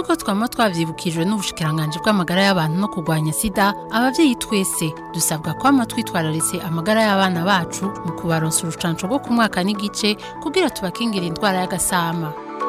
nk'uko twaba twabyibukijwe n'ubushikiranganje bw'amagara y'abantu no kurwanya sida ababyeyi twese dusabwa kwama twitwararitse amagara y'abana bacu mu kubaronsa urucanco rwo ku mwaka n'igice kugira tubakingire indwara y'agasama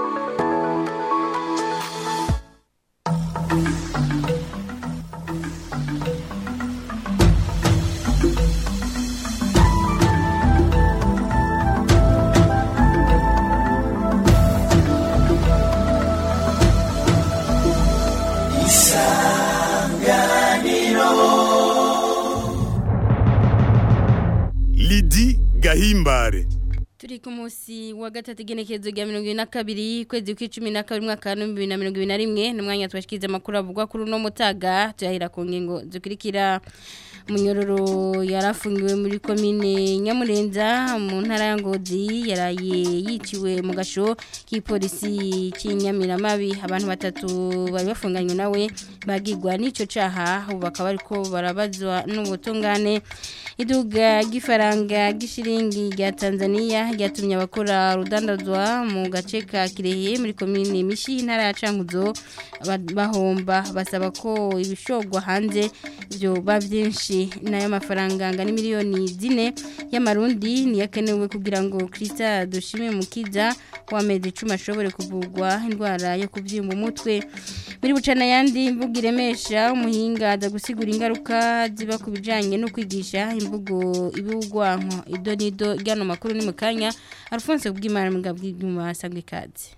Lidi Gahimbare turi ku munsi wa gatatu igenekerezo rya mirongo ibiri na kabiri kwezi kw'icumi na kabiri umwaka wa bibiri na mirongo ibiri na rimwe ni umwanya tubashikiriza amakuru avugwa kuri uno mutaga tuyahera ku ngingo zikurikira munyororo yarafungiwe muri komine nyamurenza mu ntara ya ngozi yaraye yiciwe mu gasho k'ipolisi cy'inyamiramabi abantu batatu bari bafunganywe nawe bagirwa n'icyo caha ubu bakaba ariko barabazwa n'ubutungane iduga ry'ifaranga ry'ishiringi rya tanzania ryatumye abakora rudandazwa mu gace ka kirehe muri komine mishi intara ya cankuzo ba- bahomba basaba ko ibishogwa hanze byoba byinshi n'ayo mafaranga angana miliyoni zine y'amarundi niyo akenewe kugira ngo kirista dushime mukiza w'amezi icumi ashobore kuvurwa indwara yo kubyimba umutwe muri bucana yandi imvugo iremesha umuhinga aza gusigura ingaruka ziba ku bijyanye no kwigisha imvugo ibugwanko ido n'ido ry'ano makuru ni mu kanya alphonse bw'imana mu bw'ibyuma asanga ikaze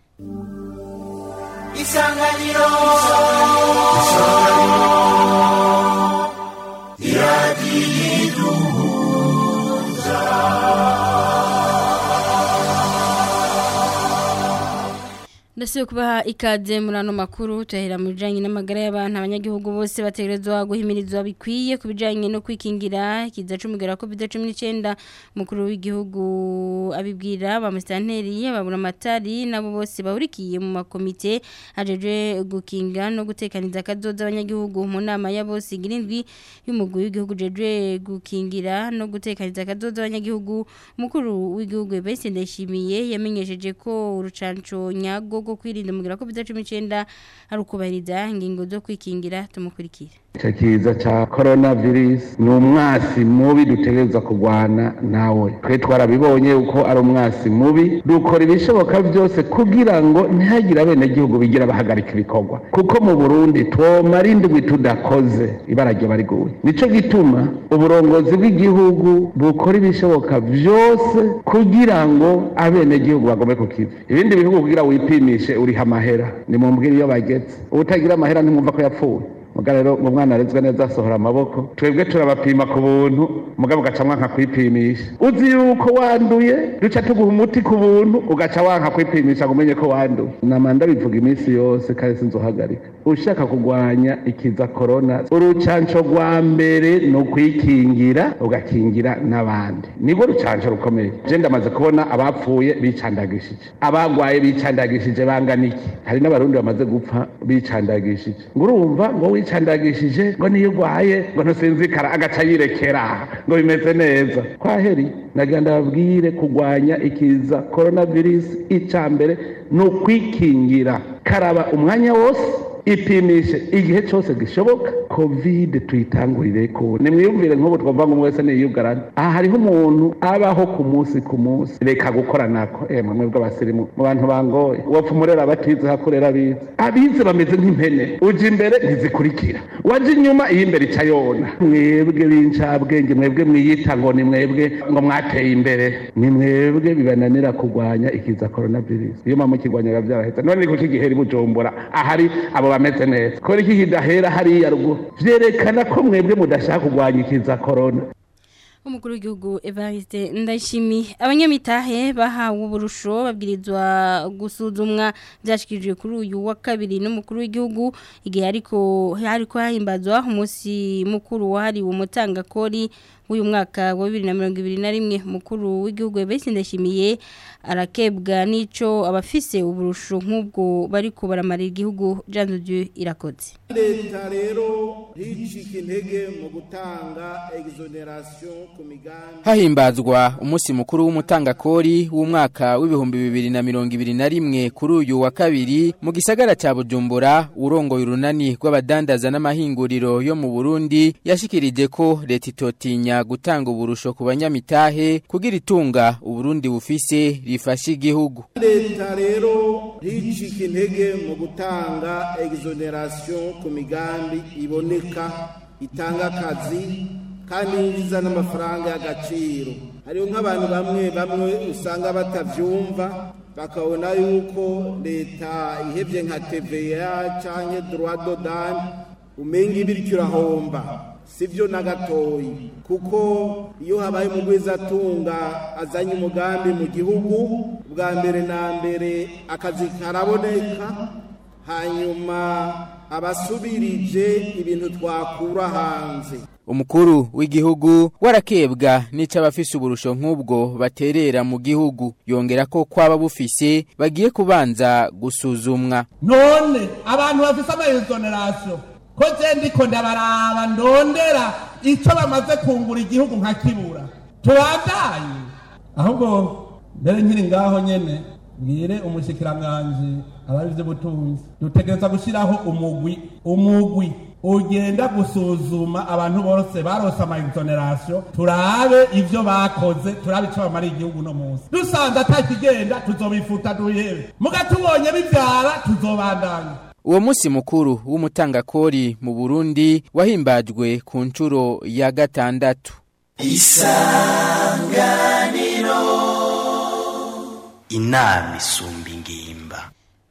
isanganiro ndetse kubaha ikaze muri ano makuru tuyahera mu bijyanye n'amagara y'abantu abanyagihugu bose bategerezwa guhimirizwa bikwiye ku bijyanye no kwikingira ikiza cy'umugera covid cumi n'icyenda umukuru w'igihugu abibwira ba musitanteri babura amatari nabo bose bahurikiye mu makomite ajeje gukinga no gutekaniza akadoda abanyagihugu mu nama ya bose irindwi y'umugwi w'igihugu jeje gukingira no gutekaniza akadoda abanyagihugu umukuru w'igihugu Bese ndashimiye yamenyesheje ko urucanco nyago rwo kwirinda umugera covid cumi n'icyenda ari ukubahiriza ingingo zo kwikingira tumukurikire icyo kiza cya korona virusi ni umwasi mubi dutegereza kurwana nawe twe twarabibonye uko ari umwasi mubi dukora ibishoboka byose kugira ngo ntihagire abenegihugu bigira bahagarika ibikorwa kuko mu burundi twomara indwi tudakoze ibara ryaba riguye nicyo gituma uburongozi bw'igihugu bukora ibishoboka byose kugira ngo abenegihugu bagome ku kivi ibindi bihugu kugira wipimishe uriha amahera ni mu mbwira iyo bagetse utagira amahera ntimwumva ko yapfuye muga rero ngo umwana arezwe neza asohora amaboko twebwe turabapima ku buntu mugabo ugaca mwanka kwipimisha uzi yuko wanduye duca tuguha umuti ku buntu ugaca wanka kwipimisha ngo umenye ko wanduye namanda bivuga iminsi yose kandi sinzohagarika ushaka kurwanya ikiza korona urucanco rwa mbere ni ukwikingira ugakingira n'abandi nibwo rucanco rukomeye je ndamaze kubona abapfuye bicandagishije abagwaye bicandagishije bangana iki hari n'abarundi bamaze gupfa bicandagishije ngo urumva ngo wicandagishije ngo niyo ugwaye ngo ntusinzikara agaca yirekera ngo bimeze neza kwaheri nagira ndababwire kurwanya ikiza coronavirus ica mbere ni ukwikingira karaba umwanya wose ipimishe igihe cyose gishoboka kovide tuyitangurire ko nimwiyumvire nk'ubu twavuga ngo umwe wese niyugarane aha hariho umuntu abaho ku munsi ku munsi reka gukora nako eh mwebwe bw'abasirimu mu bantu bangoye wapfa umurera abatize hakurera abize abize bameze nk'impene uje imbere ntizikurikira waje inyuma iyi imbere ica yona mwebwe b'incabwenge mwebwe mwiyita ngo ni mwebwe ngo mwateye imbere ni mwebwe bibananira kurwanya ikiza coronavirus iyo mama ukirwanya biba byarahetse none ni kuki gihera i bujumbura ahari abo bameze neza kubera iki kidahera hariya ruguru vyerekana ko mwebwe mudashaka kurwanya ikiza corona umukuru w'igihugu Evariste Ndayishimiye abanyamitahe bahawe uburusho babwirizwa gusuzumwa byashikirijwe kuri uyu wa kabiri n'umukuru w'igihugu igihe ariko hariko hahimbazwa umunsi mukuru wahariwe umutangakori w'uyu mwaka wa 2021 mukuru w'igihugu Evariste Ndashimiye arakebwa nico abafise uburusho nk'ubwo bari kubaramarira igihugu Jean de Dieu irakoze leta rero nticike intege mu gutanga exoneration ku migambi hahimbazwa umunsi mukuru w'umutangakori w'umwaka w'ibihumbi bibiri na mirongo ibiri na rimwe kuri uyu wa kabiri mu gisagara cya bujumbura urongoye urunani rw'abadandaza n'amahinguriro yo mu burundi yashikirije ko leta itotinya gutanga uburusho ku banyamitahe kugira itunga uburundi bufise rifasha igihugu leta rero nticike intege mu gutanga exoneration ku migambi iboneka itanga akazi kandi yinjiza n'amafaranga y'agaciro hariho nk'abantu bamwe bamwe usanga batavyumva bakabona yuko leta ihevye nka TVA canke droit d'odane umenga ibiryo urahomba sivyo na gatoyi kuko iyo habaye umugwizatunga azanye umugambi mu gihugu bwa mbere na mbere akazi karaboneka hanyuma abasubirije ibintu twakura hanze umukuru w'igihugu warakebwa n'icyo abafise uburusho nk'ubwo baterera mu gihugu yongera ko kwaba bufise bagiye kubanza gusuzumwa none abantu bafise amaexoneration ko je ndiko ndabaraba ndondera ico bamaze kungura igihugu nkakibura tubandaye ahubwo mbere nkiri ngaho nyene bwire umushikiranganji abari vy'ubutunzi dutegereza gushiraho umugwi umugwi ugenda gusuzuma abantu bose barose ama exoneration turabe ivyo bakoze turabe ico bamara igihugu no munsi dusanze atakigenda tuzobifuta duhebe muga tubonye bivyara tuzobandanya uwo munsi mukuru w'umutangakori mu burundi wahimbajwe ku nshuro ya gatandatu inama isumba ingimba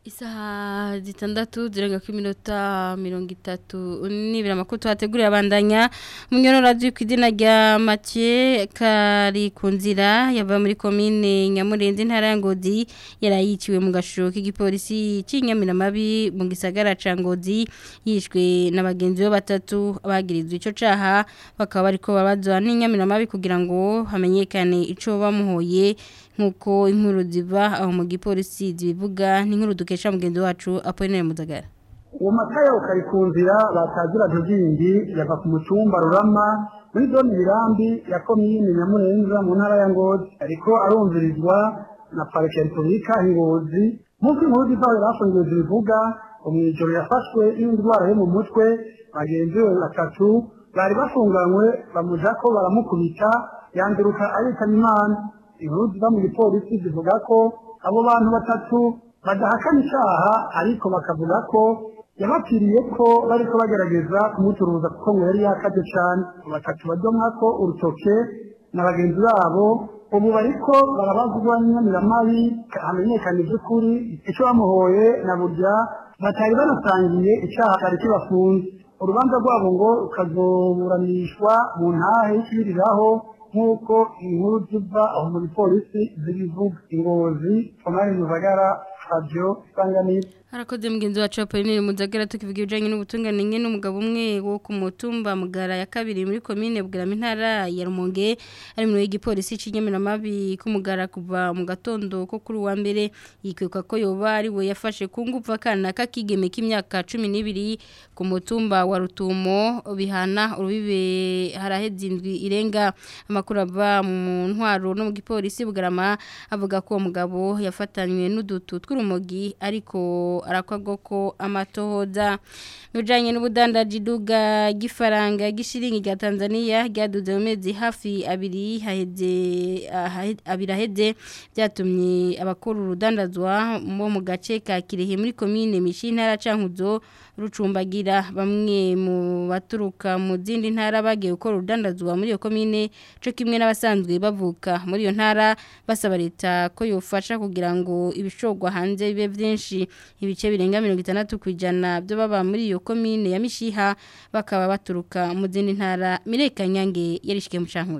Isaha zitandatu zirenga ku minota mirongo itatu nibira amakuru tuhateguriye abandanya munyorora ku izina rya Mathieu kari ku nzira yava muri komine Nyamurenzi ntara ya Ngozi yarayiciwe mu gashoro k'igipolisi cy'inyamiramabi mu gisagara ca Ngozi yishwe na bagenzi be batatu abagirizwe ico caha bakaba bariko babazwa n'inyamiramabi kugira ngo hamenyekane ico bamuhoye nkuko inkuru ziva aho mu gipolisi zibivuga n'inkuru dukesha mugenzi wacu Apollinaire Muzagara uwo matayo kari ku nzira batagira ntuzindi yava ku mutumba rurama muri zone mirambi ya komine nyamurenza mu ntara ya ngozi ariko arumvirizwa na parike ya repubulika ngozi nk'uko inkuru ziva aho yarafungiwe zibivuga umwijoro yafashwe n'indwara yo mu mutwe bagenzi be batatu bari bafunganywe bamuja ko baramukubita yanduruka ayitana imana inkuru ziva mu gipolisi zivuga ko abo bantu batatu badahakana icyaha ariko bakavuga ko yabapfiriye ko bariko bagerageza kumucuruza kuko ngo yari yakaze cyane batatu badomwa ko urutoke na bagenzi babo ubu bariko barabazwa n'inyamiramabi hamenyekana iby'ukuri icyo bamuhoye na burya batari banasangiye icyaha cyari kibafunze urubanza rwabo ngo rukazoburanishwa mu ntahe y'ikibiriraho nk'uko inkuru ziva aho muri polisi zibivuga ingozi tomari muzagara fabio isanganiro harakoze mugenzi wacu Apollinaire Muzagara tukivuga ibijanye n'ubutungane nyene n'umugabo umwe wo ku mutumba mugara ya kabiri muri commune Bugarama intara ya Rumonge ari mu gipolisi c'inyamiramabi kumugara kuva mu gatondo ko kuri wa mbere yikeka ko yoba ari we yafashe ku nguvu akana kakigeme k'imyaka 12 ku mutumba wa Rutumo bihana urubibe haraheze indwi irenga amakuru ava mu ntwaro no mu gipolisi Bugarama avuga ko uwo mugabo yafatanywe n'udutu tw'urumogi ariko arakwago ko amatohoza bijanye n'ubudandaji duga gifaranga gishiringi ga Tanzania ryaduze mu mezi hafi abiri haheze abiri aheze byatumye abakora urudandazwa mo mu gace ka Kirehe muri commune Mishintara cankuzo rucumbagira bamwe mu baturuka mu zindi ntara bagiye gukora urudandazwa muri iyo commune cyo kimwe n'abasanzwe bavuka muri iyo ntara basaba leta ko yofasha kugira ngo ibishogwa hanze bibe byinshi ibice birenga 60 kwijana byo baba muri iyo commune ya Mishiha bakaba baturuka mu zindi ntara Mireka Nyange yarishike mu cankuzo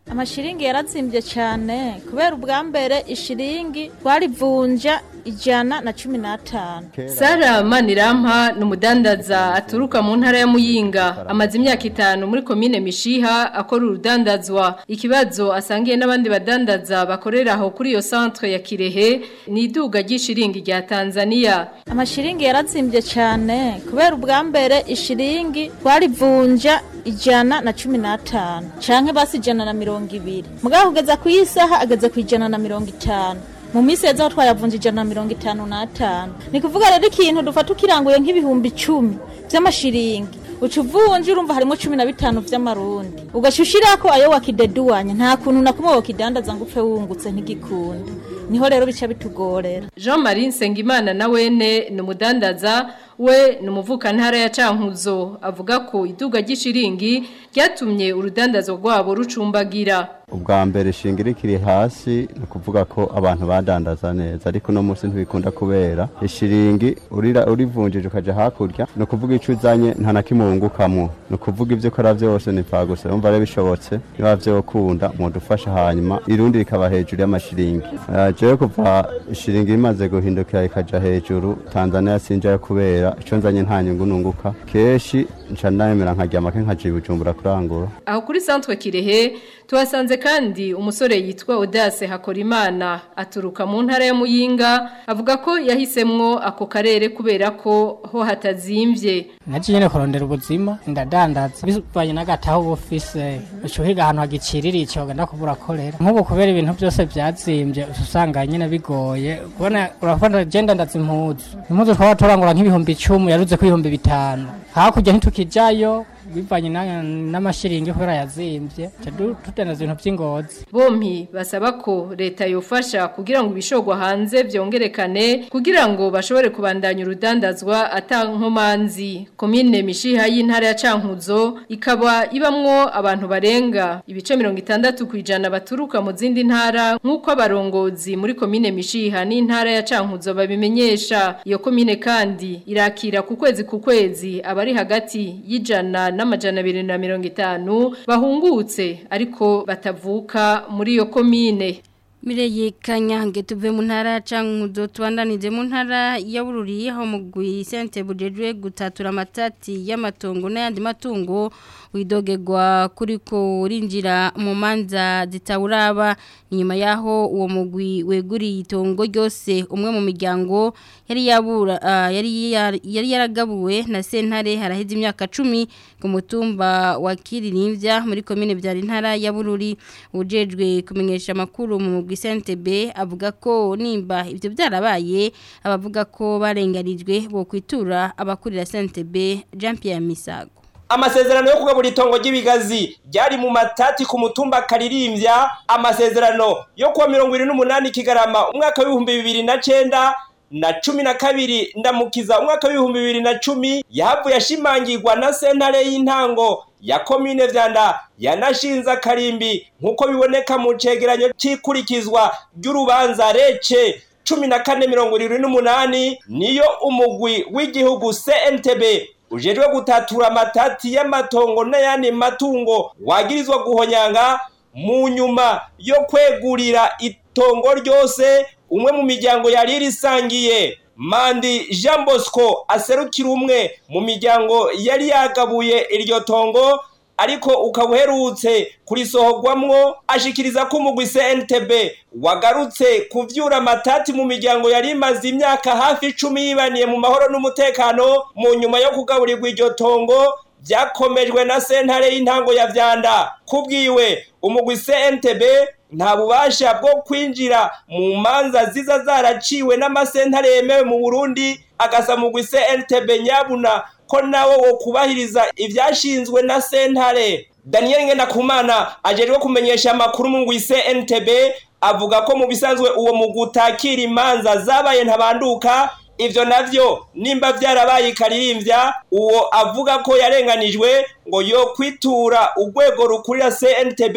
amashiringi yarazimbye cyane kubera ubwa mbere ishiringi twarivunja ijana na cumi n'atanu Sara Manirampa ni umudandaza aturuka mu ntara ya Muyinga amaze imyaka itanu muri komine Mishiha akora urudandazwa ikibazo asangiye n'abandi badandaza bakorera aho kuri iyo centre ya Kirehe ni iduga ry'ishiringi rya Tanzania amashiringi yarazimbye cyane kubera ubwa mbere ishiringi twarivunja ijana na cumi n'atanu canke basi ijana na mirongo ibiri mugabo kugeza ku isaha ageze ku ijana na mirongo itanu mu minsi yeza aho twayavunja ijana na mirongo itanu n'atanu ni kuvuga rero ikintu dufata ukiranguye nk'ibihumbi icumi vy'amashiringi uca uvunja urumva harimo cumi na bitanu vy'amarundi ugaca ushirako ayo wakideduwanya nta kuntu na kumwe wokidandaza ngo upfe wungutse ntigikunda niho rero bica bitugorera Jean Marie Nsengimana na wene ni umudandaza we ni umuvuka ntara ya Cankuzo avuga ko iduga ry'ishiringi ryatumye urudandazo rwabo rucumbagira ubwa mbere ishinga ikiri hasi ni ukuvuga ko abantu badandaza neza ariko uno munsi ntibikunda kubera ishiringi urira urivunjije ukaja hakurya ni ukuvuga icyo uzanye nta na kimwe wungukamwo ni ukuvuga ibyo ukora byose ni pfa gusa yumva rero bishobotse niba vyokunda mudufasha hanyuma irundi rikaba hejuru y'amashiringi Eh, jewe kuva ishiringi imaze guhindukira ikaja hejuru tanzania sinjayo kubera ico nzanye nta nyungu nunguka kenshi nca ndayemera nkarya make nkaja i bujumbura kurangura aho kuri centre Kirehe tuhasanze kandi umusore yitwa Audace Hakorimana aturuka mu ntara ya Muyinga avuga ko yahisemwo ako karere kubera ko ho hatazimvye naje nyene kurondera ubuzima ndadandaza bivanye n'agataho bufise ucuhiga ahantu hagicirira ico genda kubura korera nk'ubu kubera ibintu byose vyazimbye usanga nyene bigoye kubona urafata je ndandaza impuzu impuzu twaba turangura nk'ibihumbi icumi yaruze ko ibihumbi bitanu hakurya ntitukijayo bivanye na- n'amashiringi kubera yazimvye ca du- tudandaza ibintu vy'ingozi Bompi basaba ko leta yofasha kugira ngo ibishogwa hanze vyongerekane kugira ngo bashobore kubandanya urudandazwa atankomanzi komine mishiha y'intara ya Cankuzo ikaba ibamwo abantu barenga ibice 60 kwijana baturuka mu zindi ntara nkuko abarongozi muri komine mishiha n'intara ya Cankuzo babimenyesha iyo komine kandi irakira ku kwezi ku kwezi abari hagati y'ijana n'amajana abiri na mirongo itanu bahungutse ariko batavuka muri iyo komine Mireye kanyange tuve mu ntara cankuzo twandanize mu ntara ya Bururi aho mugwi sente bujejwe gutatura amatati y'amatongo n'ayandi matungo widogegwa kuriko urinjira mu manza zitawuraba inyuma yaho uwo mugwi weguriye itongo ryose umwe mu miryango yari yabura ah, yari yar- yari yaragabuwe na sentare haraheze imyaka 10 ku mutumba wa Kirinivya muri commune byari ntara ya Bururi ujejwe kumenyesha makuru mu mugwi SNTB avuga ko nimba ivyo byarabaye abavuga ko barengarijwe bo kwitura abakurira SNTB Jean Pierre Misago amasezerano yo kugabura itongo ry'ibigazi ryari mu matati ku mutumba karirimbya amasezerano yo kuwa mirongo irindwi n'umunani kigarama umwaka w'ibihumbi bibiri na cenda na cumi na kabiri ndamukiza umwaka w'ibihumbi bibiri na cumi yahavuye ashimangirwa na sentare y'intango ya komine vyanda yanashinze akarimbi nk'uko biboneka mu cegeranyo c'ikurikizwa ry'urubanza rece cumi na kane mirongo irindwi n'umunani niyo umugwi w'igihugu cntb ujejwe gutatura amatati y'amatongo n'ayandi matungo wagirizwa guhonyanga mu nyuma yo kwegurira itongo ryose umwe mu miryango yari irisangiye mandi jean bosco aserukira umwe mu miryango yari yagabuye iryo tongo ariko ukaba uherutse kurisohorwamwo ashikiriza ko umugwi CNTB wagarutse kuvyura amatati mu miryango yari imaze imyaka hafi icumi yibaniye mu mahoro n'umutekano mu nyuma yo kugaburirwa iryo tongo vyakomejwe na sentare y'intango ya vyanda kubwiwe umugwi CNTB nta bubasha bwo kwinjira mu manza ziza zaraciwe n'amasentare yemewe mu Burundi agasa mugwi CNTB nyabuna ko nawo wo kubahiriza ivyashinzwe na sentare Daniel Ngendakumana ajejwe kumenyesha amakuru mu ngwi CNTB avuga ko mu bisanzwe uwo mugutakira imanza zabaye ntabanduka ivyo navyo nimba vyarabaye ikaririmbya uwo avuga ko yarenganijwe ngo yo kwitura urwego rukurira CNTB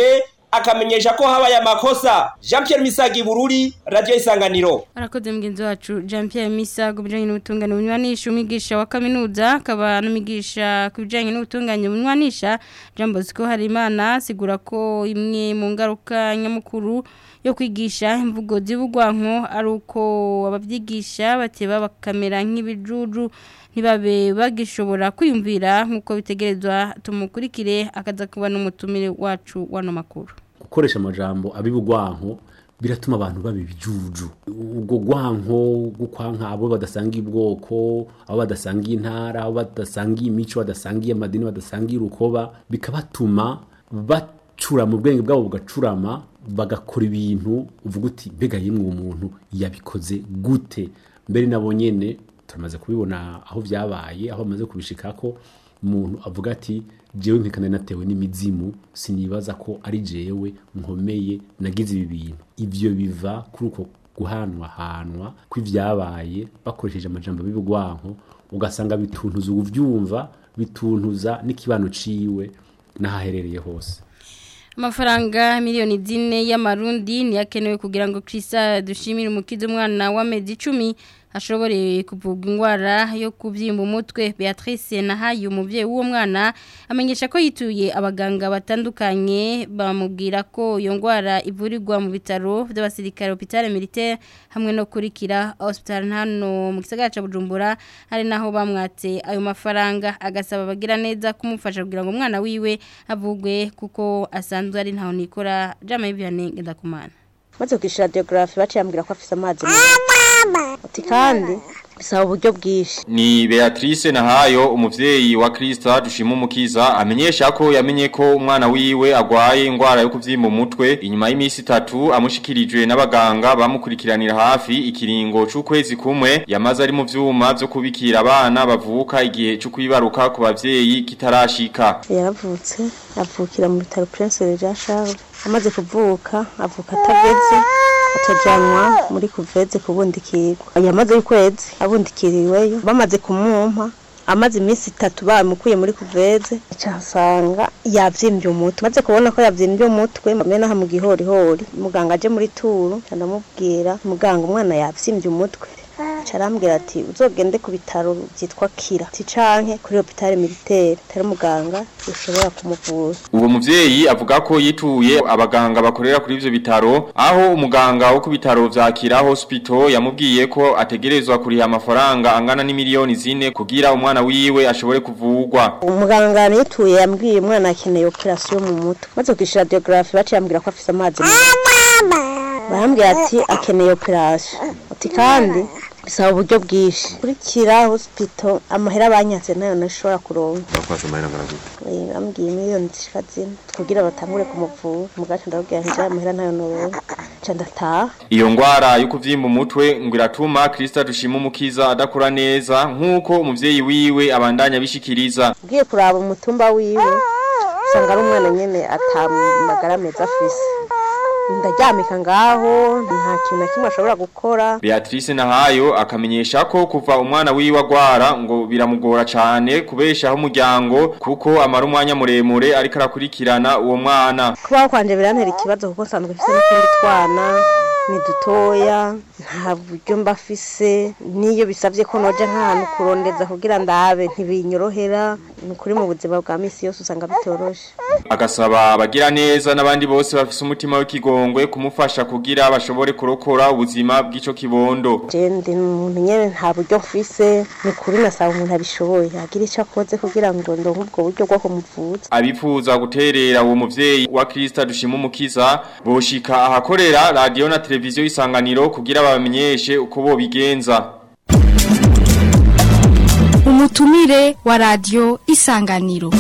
akamenyesha ko habaye amakosa Jean Pierre Misagi Bururi Radio Isanganiro arakoze mugenzi wacu Jean Pierre Misago bijanye n'ubutungane bunywanisha umwigisha wa kaminuza akaba n'umwigisha ku bijanye n'ubutungane bunywanisha Jean Bosco Harimana sigura ko imwe mu ngaruka nyamukuru yo kwigisha imvugo zibugwanko ari uko abavyigisha bateba bakamera nk'ibijuju ntibabe bagishobora kwiyumvira nk'uko bitegerezwa tumukurikire akaza kuba n'umutumire wacu wano makuru gukoresha amajambo abibugwanko biratuma abantu baba ibijuju ubwo gwanko gukwanka abo badasangiye ubwoko abo badasangiye intara abo badasangiye imico badasangiye amadini badasangiye urukoba bikabatuma bacura mu bwenge bwabo bugacurama bagakora ibintu uvuga uti mbega yimwe umuntu yabikoze gute mbere nabo nyene turamaze kubibona aho byabaye aho bamaze kubishika ko umuntu avuga ati jewe nkekana natewe n'imizimu sinibaza ko ari jewe nkomeye nagize ibi bintu ivyo biva kuri uko guhanwa hanwa kw'ivyabaye bakoresheje amajambo b'ibigwanko ugasanga bituntuza uvyumva bituntuza n'ikibano ciwe n'ahaherereye hose amafaranga miliyoni zine y'amarundi niyakenewe kugira ngo Krista dushimire umukiza umwana w'amezi 10 ashobore kuvugwa indwara yo kubyimba umutwe Beatrice nahaye umuvyeyi w'uwo mwana amenyesha ko yituye abaganga batandukanye bamubwira ko iyo ndwara ivurirwa mu bitaro by'abasirikare hôpital militaire hamwe no kurikira hospital hano mu gisagara ca Bujumbura ari naho bamwatse ayo mafaranga agasaba bagira neza kumufasha kugira ngo umwana wiwe avugwe kuko asanzwe ari ntaho nikora jama y'ibyanenge ndakumana maze kwishyura radiographe baciye ambwira ko afite amazi ati kandi bisaba uburyo bwinshi Ni Beatrice Nahayo umuvyeyi wa Krista dushima umukiza amenyesha ko yamenye ko umwana wiwe agwaye ingwara yo kuvyimba umutwe inyuma y'imisi itatu amushikirijwe n'abaganga bamukurikiranira hafi ikiringo c'ukwezi kumwe yamaze ari mu vyuma vyo kubikira abana bavuka igihe cyo kwibaruka ku bavyeyi kitarashika yaravutse avukira mu bitaro Prince Jean Charles amaze kuvuka avuka atageze atajanwa muri kuveze kubundikirwa yamaze y'ukwezi abundikiriweyo bamaze kumumpa amaze iminsi itatu bamukuye muri kuveze cyasanga yavyimbye umutwe maze kubona ko yavyimbye umutwe mbe naha mu gihorihori muganga aje muri turu ndamubwira muganga umwana yavyimbye umutwe carambwira ati uzogende ku bitaro byitwa kira ati canke kuri hopitale militaire tari muganga ushobora kumuvura Uwo muvyeyi avuga ko yituye abaganga bakorera kuri ivyo bitaro aho umuganga wo ku bitaro vya Kira Hospital yamubwiye ko ategerezwa kuriha amafaranga angana n'imiliyoni zine kugira umwana wiwe ashobore kuvurwa. umuganga nituye yambwiye umwana akeneye operation mu mutwe maze kwishyura radiographe baciye ambwira ko afise amazi barambwira ati akeneye operation ati kandi bisaba uburyo bwinshi kuri kira hospital amahera banyatse nayo nashobora kuronka Eh, bambwiye miliyoni zishika zine kugira batangure kumuvura mugaca ndabwira nti aya mahera nayo noronka ca ndataha Iyo ngwara yo kuvyimba umutwe ngo iratuma Krista dushima umukiza adakura neza nkuko umuvyeyi wiwe abandanya bishikiriza. ugiye kuraba umutumba wiwe usanga ari umwana nyene atamagara meza afise ndaryamika ngaho nta kintu na kimwe ashobora gukora Beatrice Nahayo akamenyesha ko kuva umwana wiwe agwara ngo biramugora cane kubeshaho umuryango kuko amara umwanya muremure ariko arakurikirana uwo mwana. kubaho kwanje birantera ikibazo kuko nsanzwe mfise n'utundi twana ni dutoya nta buryo mba afise n'iyo bisabye ko noja nk'ahantu kurondeza kugira ndabe ntibinyorohera ni ukuri mu buzima bwa misi yose usanga bitoroshe Agasaba abagira neza n'abandi bose bafise umutima w'ikigongwe kumufasha kugira bashobore kurokora ubuzima bw'ico kibondo. je ndi umuntu nyene nta buryo mfise ni ukuri nasaba umuntu abishoboye agira ico akoze kugira ngo ndonke ubwo buryo bwo kumuvuza Abifuza guterera uwo muvyeyi wa Krista dushima umukiza boshika ahakorera radio na televiziyo isanganiro kugira babamenyeshe uko bobigenza. umutumire wa radio isanganiro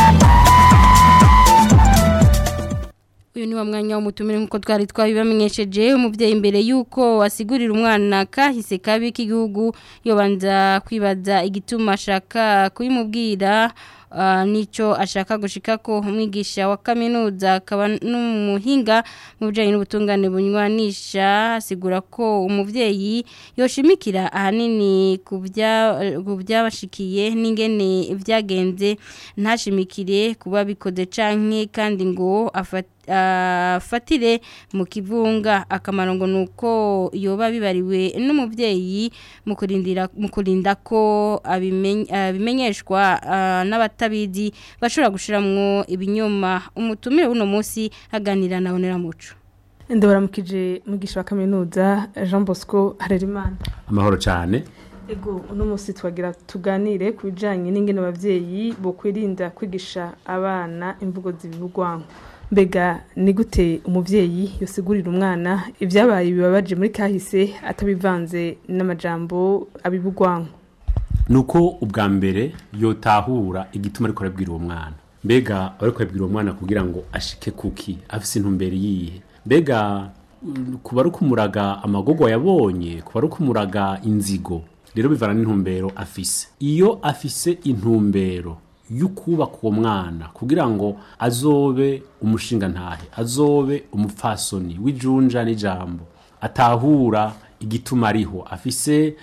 uyu ni wa mwanya w'umutumire nk'uko twari twabibamenyesheje umubyeyi imbere y'uko asigurira umwana kahise kabi k'igihugu yobanza kwibaza igituma ashaka kubimubwira ah, n'icyo ashaka gushika ko umwigisha wa kaminuza akaba n'umuhinga mu bijyanye n'ubutungane bunywanisha asigura ko umubyeyi yoshimikira ahanini ku bya- ku byabashikiye n'ingene byagenze ntashimikire kuba bikoze canke kandi ngo afate afatire mu kivunga akamaro ngo nuko yoba bibariwe n'umuvyeyi mu kurindira mu kurinda ko abimen- abimenyeshwa ah, n'abatabizi bashobora gushiramwo ibinyoma umutumire uno munsi aganira na Onera Muco ndabaramukije mugisha wa kaminuza Jean Bosco Harerimana amahoro cyane ego uno munsi twagira tuganire ku bijanye n'ingene abavyeyi bo kwirinda kwigisha abana imvugo zibibugwanko mbega ni gute umuvyeyi yosigurira umwana ibyabaye bibabaje muri kahise atabivanze n'amajambo abibugwanko nuko ubwa mbere yotahura igituma ariko arabwira uwo mwana mbega ariko arabwira uwo mwana kugira ngo ashike kuki afise intumbero yihe mbega mm, kuba ari kumuraga amagogo yabonye kuba ari kumuraga inzigo rero bivana n'intumbero afise iyo afise intumbero y'ukubaka uwo mwana kugira ngo azobe umushinga ntahe azobe umupfasoni w'ijunja n'ijambo atahura igituma ariho afise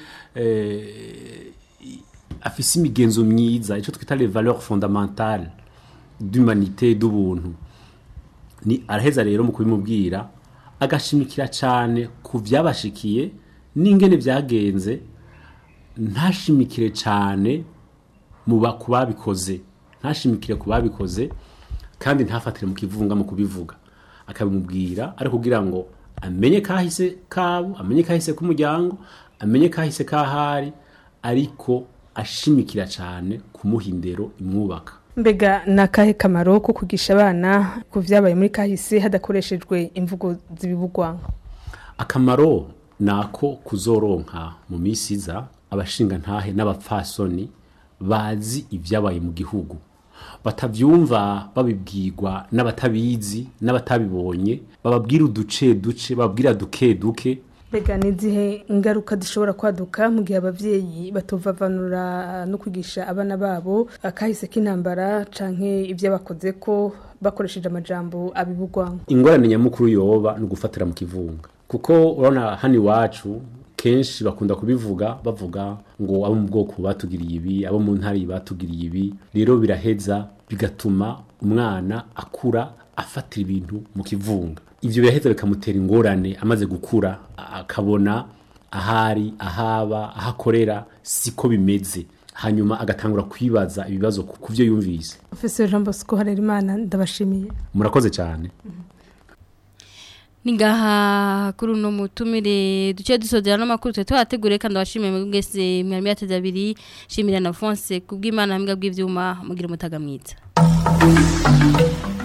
eh, afise imigenzo myiza icyo twita les valeurs fondamentales d'humanité d'ubuntu ni araheza rero mu kubimubwira agashimikira cyane ku byabashikiye n'ingene byagenze ntashimikire cyane mu ba- ku babikoze ntashimikire ku babikoze kandi ntafatire mu kivunga mu kubivuga akabimubwira ari kugira ngo amenye kahise kabo amenye kahise k'umuryango amenye kahise kahari ariko ashimikira cyane kumuha indero imwubaka mbega ni akahe kamaro ko kugisha abana ku vyabaye muri kahise hadakoreshejwe imvugo zibibugwanko akamaro ni ako kuzoronka mu minsi iza abashinga ntahe n'abapfasoni bazi ibyabaye mu gihugu batabyumva babibwirwa n'abatabizi n'abatabibonye bababwira uduce duce bababwira duke duke mbega ni izihe ingaruka zishobora kwaduka mu gihe abavyeyi batovavanura no kwigisha abana babo akahise k'intambara canke ibyo bakoze ko bakoresheje amajambo abibugwanko ingorane nyamukuru yoba ni ugufatira mu kivunga kuko urabona hano iwacu kenshi bakunda kubivuga bavuga ngo abo mu bwoko batugiriye ibi abo mu ntara iyi batugiriye ibi rero biraheza bigatuma umwana akura afatira ibintu mu kivunga ibyo biraheza bikamutera ingorane amaze gukura a- akabona ahari ahaba aho akorera siko bimeze hanyuma agatangura kwibaza ibibazo ku ku byo yumvise Professor Jean Bosco Harerimana ndabashimiye murakoze cyane Ningaha kuri uno mutumire duce dusozera n'amakuru twe twateguriye kandi abashimiye mu bwese mwari myateze abiri shimira na Fonse kubw'Imana mbwa bw'ivyuma mugira umutaga mwiza